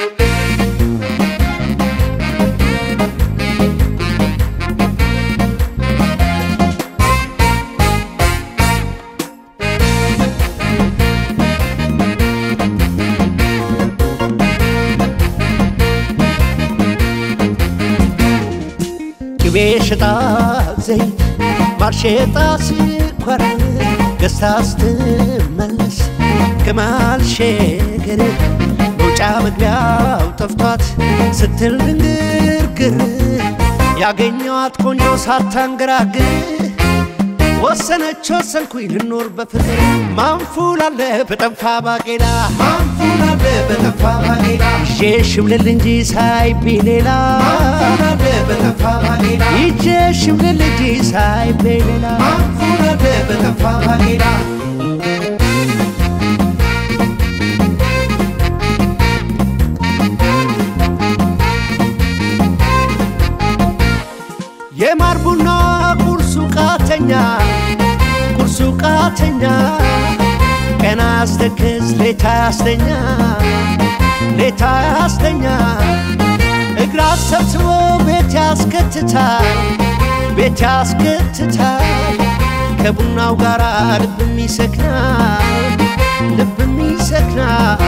ቅቤ ሽጣ ዘይት ማር ሽጣ ስኳር ገዝታ ስትመለስ ከመሃል ሸገር መውጫ መግቢያው ጠፍቷት ስትል ድንግርግር ያገኘዋት ቆንጆ ሳታንገራግር ወሰነች ወሰንኩኝ ልኖር በፍቅር ማንፉል አለ በጠንፋ ባቄላ ማንፉል አለ በጠፋ ባቄላ ይዤ ሽብልል እንጂ ሳይቢ ሌላ ማንፉል አለ በጠፋ ባቄላ ይዤ ሽብልል እንጂ ሳይቢ ሌላ ማንፉል አለ በጠፋ ባቄላ የማር ቡና ቁርሱ ቃተኛ ቁርሱ ቃተኛ ቀና ያስተክዝ ሌታ ያስተኛ ሌታ ያስተኛ እግራ ሰብስቦ ቤት ያስከትታል ቤት ያስከትታል ከቡናው ጋር ልብም ይሰክናል ልብም ይሰክናል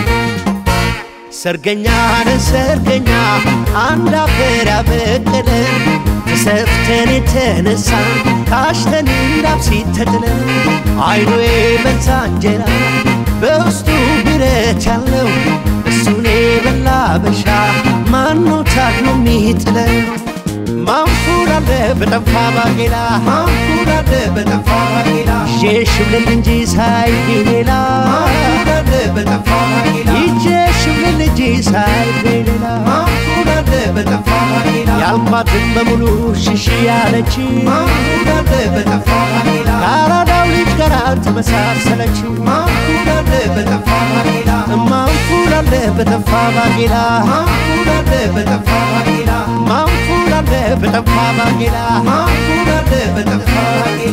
ሰርገኛ ነን ሰርገኛ አንድ አፈር ያበቀለን ተሰፍተን የተነሳን ታሽተን እንዳብ ሲተጥለን አይኑ የበዛ እንጀራ በውስጡ ብረት ያለው እሱን የበላ በሻ ማነው ታግሎ የሚጥለው? ማንፉል አለ በጠንፋ ባቄላ ማንፉል አለ በጠፋ ባቄላ ይዤ ሽብልል እንጂ ሳይቢ ሌላ ማንፉል አለ በጠፋ ባቄላ ይዤ ሽብልል እንጂ ሳይቢ ሌላ ማንፉል አለ በጠፋ ባቄላ ያልኳትን በሙሉ ሽሽ ያለች ማንፉል አለ በጠፋ ባቄላ ከአራዳው ልጅ ጋር ተመሳሰለች ማንፉል አለ በጠፋ ባቄላ ማንፉል አለ በጠንፋ ባቄላ ማንፉል አለ በጠፋ ባቄላ ማንፉል አለ በጠንፋ ባቄላ ማንፉል አለ በጠፋ ባቄላ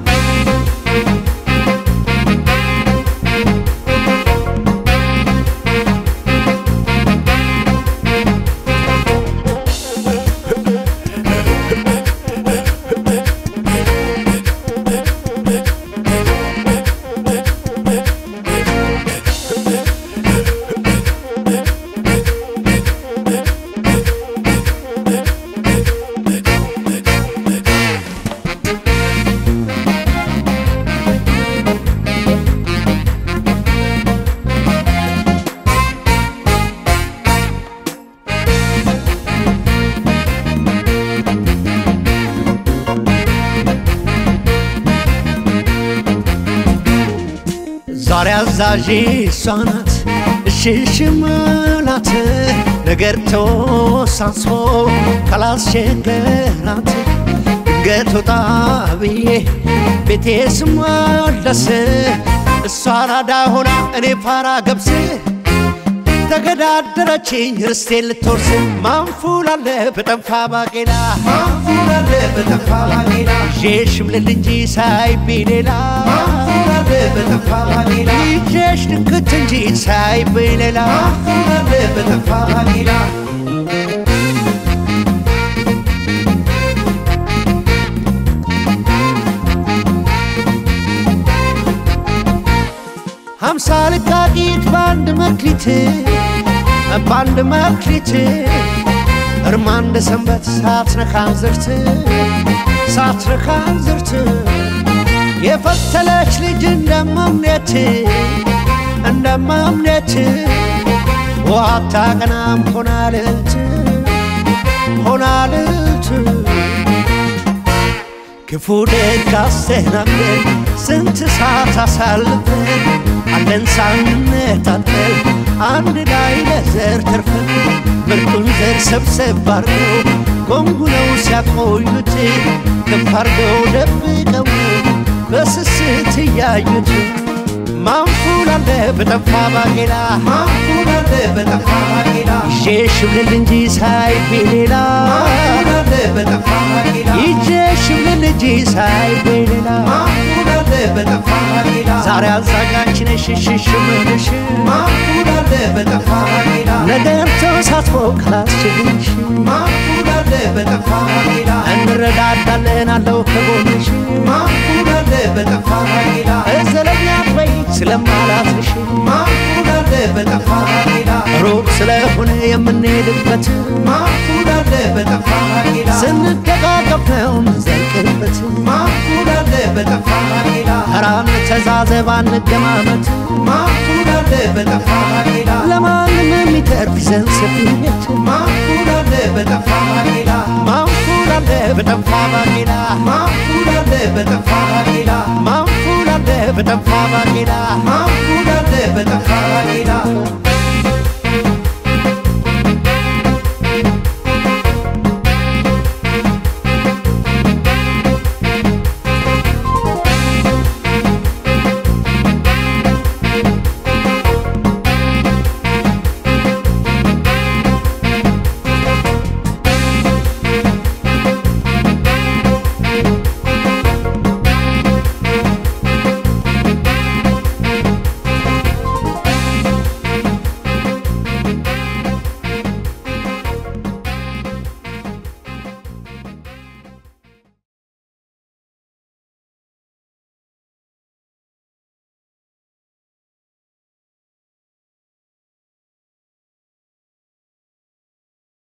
ዛሬ አዛዥ እሷ ናት እሽሽ ምላት ነገር ተወሳስቦ ካላስቸገራት ድንገት ወጣ ብዬ ቤቴ ስመለስ እሷ ራዳ ሆና እኔ ፋራ ገብስ ተገዳደረችኝ ርስቴን ልትወርስ ማንፉል አለ በጠንፋ ባቄላ ማንፉል አለ በጠፋ ባቄላ ይዤ ሽብልል እንጂ ሳይቢ ሌላ ማንፉል አለ በጠፋ ባቄላ ይዤሽ ድክት እንጂ ሳይቢ ሌላ ማንፉል አለ በጠፋ ባቄላ ሀምሳ ልቃቂት በአንድ መክሊት በአንድ መክሊት እርማ እንደ ሰንበት ሳትነካን ዝርት ሳትነካን ዝርት የፈተለች ልጅ እንደማምኔት እንደማምኔት ውሃ አታቀናም ሆና ልዕልት ሆና ልዕልት ክፉ ደግ አስተናግደን ስንት ሰዓት አሳልፈን አለን ሳንነጣጠል አንድ ላይ ለዘር ተርፈን ምርጡን ዘር ሰብሰብ አርገው ጎንጉነው ሲያቆዩት ከፍ አርገው ደብቀው በስስት እያዩት ማንፉ ማንፉል አለ በጠፋ ባቄላ ማንፉል አለ በጠፋ ባቄላ ይዤ ሽብልል እንጂ ሳይቤ ሌላ ማንፉል አለ በጠፋ ባቄላ ይዤ ሽብልል እንጂ ሳይቤ ሌላ ማንፉል አለ በጠፋ ባቄላ ዛሬ አዛጋች ነሽ ሽሽ ምልሽ ማንፉል አለ በጠፋ ባቄላ ነገር ተሳትፎ ካላስችልሽ ማንፉል አለ በጠፋ ባቄላ እንረዳዳለን አለው ከጎንሽ ማንፉል አለ በጠፋ ባቄላ እዘለኛ በይ ስለማላትሽ ማንፉል አለ በጠፋ ባቄላ ሩቅ ስለሆነ የምንሄድበት ማንፉል አለ በጠፋ ባቄላ ስንደጋገፍ ነው ምንዘልቅበት ማንፉል አለ በጠፋ ባቄላ ራን ተዛዘብ አንገማመት ማንፉል አለ በጠፋ ባቄላ ለማንም የሚተርፍ ይዘን ሰፊነት ማንፉል አለ በጠፋ ባቄላ ማንፉል አለ በጠፋ ባቄላ ማንፉል አለ በጠፋ ባቄላ ማንፉል አለ በጠፋ ባቄላ ማንፉል አለ በጠፋ ባቄላ